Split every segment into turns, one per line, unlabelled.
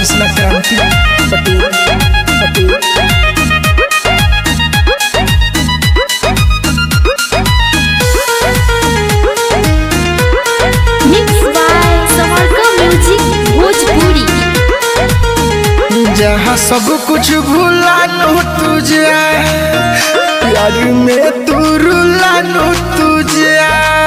कृष्णा क्रांति Patel Patel
Mixed by Samarka Music Bhojpuri.
जहाँ सब कुछ भूला नो तुझे प्यार में तू रुला नो तुझे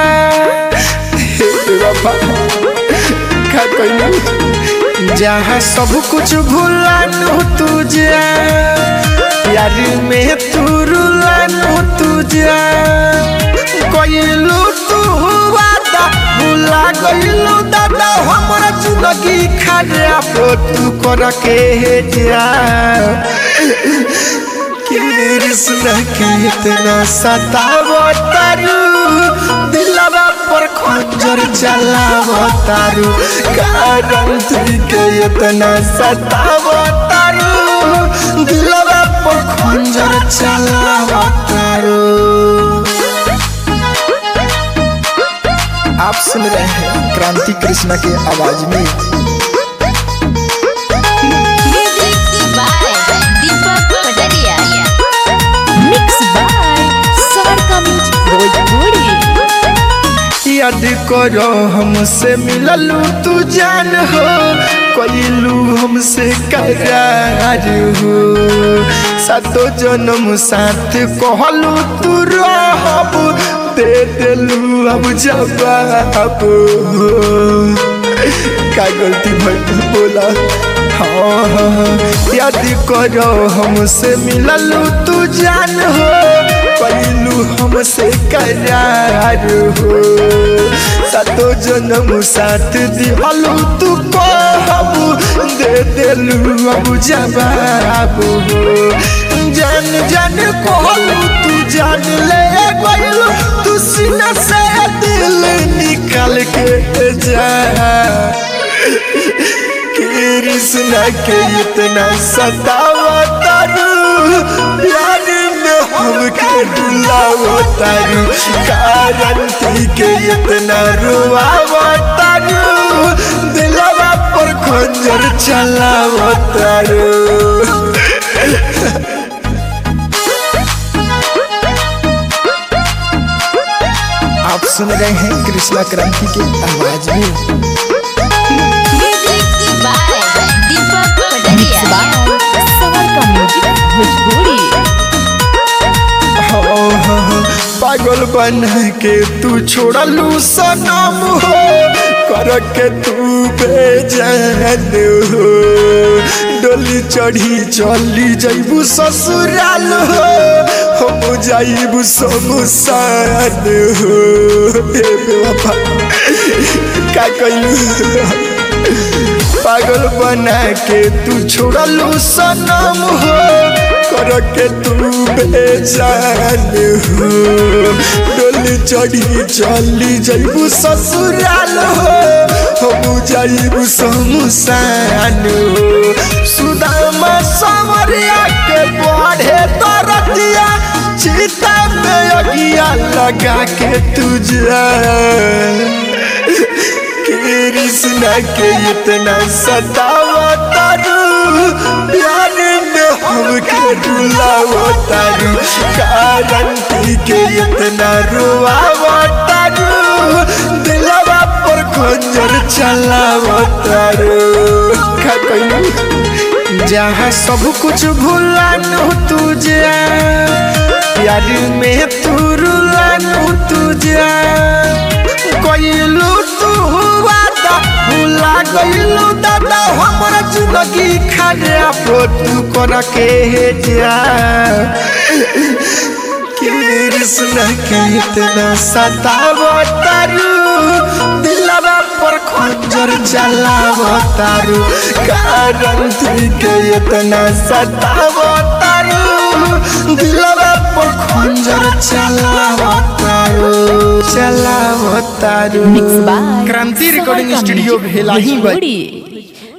हे बाबा का कहना जहाँ सब कुछ भूला नो तुझे प्यार में तू रुला नो तुझे कोइलू तू वादा भूला गइलू दादा हमरा जिंदगी खराब तू कर के जा कृष्ण के इतना सताव तारू दिलवा पर खंजर चलाव तारू कारण तुझ के इतना सताव तारू दिलवा पर खंजर चलाव तारू आप सुन रहे हैं क्रांति कृष्णा के आवाज में
Music by Deepak Pataria. Mixed by Samarka Music Bhojpuri.
याद करो हमसे मिललू तू जान हो कोइलू हमसे करार हो सातो जन्म साथ कहलू तू रहब दे दिलू अब जवाब हो का गलती भइल बोला हाँ हाँ हाँ, याद करो हमसे मिललू तू जान हो पहलू हमसे करार हो सातो जन्म साथ दिहलू तू कहबू दे दिलू अब जवाब हो जान जान कहलू तू जान ले गइलू तू सीना से दिल निकाल के जा कृष्णा के इतना सतावा तारू प्यार में हमके डुलावा तारू कारण थी के इतना रुआवा तारू दिलवा पर खंजर चलावा तारू आप सुन रहे हैं कृष्णा क्रांति के आवाज में
Music by Deepak Pataria. Samarka Music Bhojpuri.
हाँ, हाँ, हाँ, पागल बन के तू छोड़लू सनम हो कर के तू बेजान हो डोली चढ़ी चली जैबू ससुराल हो हम जाइबू शमशान हो हे बाबा का कइलू पागल बना के तू छोड़लू सनम हो कर के तू बेजान हो डोली चढ़ी चली जैबू ससुराल हो हम जाइबू शमशान हो सुदामा समरिया के बढ़े तरतिया चिता में अगिया लगा के तुझा कृष्णा के इतना सतावा तारू प्यार में हमके डुलावा तारू कारण थी के इतना रुआवा तारू दिलवा पर खंजर चलावा तारू का कहलू जहाँ सब कुछ भूला नो तुझे प्यार में तू रुला नो तुझे कोइलू तू वादा भूला गइलू दादा हमरा जिंदगी खराब तू कर के जा कृष्ण के इतना सताव तारू दिलवा पर खंजर चलाव तारू कारण थी के इतना सताव तारू दिलवा पर खंजर चलाव तारू चलाव तारू
Mixed by
Kranti recording
Samarka
studio
Music
भेला ही
Bhojpuri.